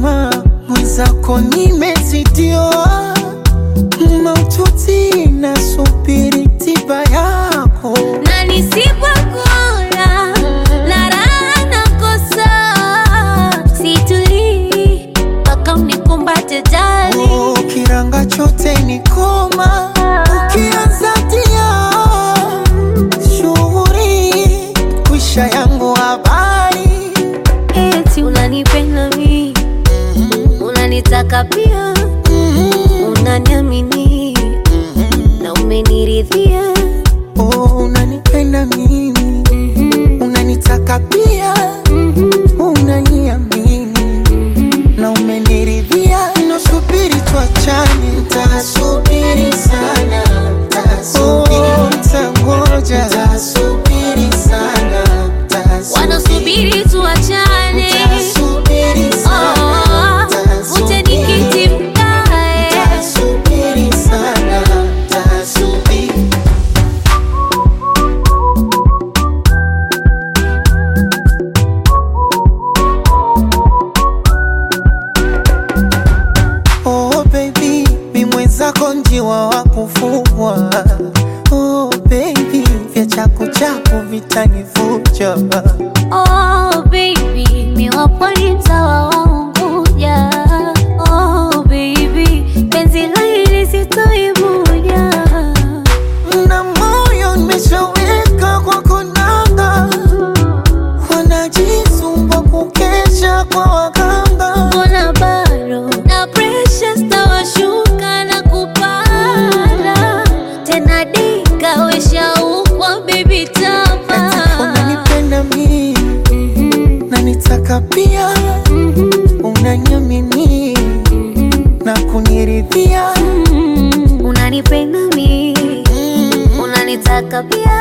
mama mwenzako nimezidiwa maututi nasubiri tiba yako na nisipokula na raha nakosa, situlii mpaka unikumbate jali. Oh, kiranga chote ni koma ukianza tia shughuri kwisha yangu habari Eti unanipenda mi, unanitaka pia, unaniamini na umeniridhia. oh, unanipenda mimi unanitaka pia unaniamini na umeniridhia nasubiri tuachane ntasubiri sana oh, ntangoja ntasubiri sana Wanasubiri tuachane, Tasubiri oh, sana, uje nikiti mkae. tasubiri sana, tasubiri. Oh baby, mi mwenzako njiwa wa kufugwa. Oh baby, vya chaku chaku vitanivuja. Oh baby, mi wa pwani mtawa wa Unguja. Oh baby, penzi la hili sitoibuja. Na moyo nimeshaweka kwa konanga, wanajisumbua kukesha kwa waganga. Mbona bado na pressure stawashuka na kupanda tena, dika weshaukwa baby tapa Unanipenda mi na nitaka pia, unaniamini na kuniridhia. unanipenda mi unanitaka pia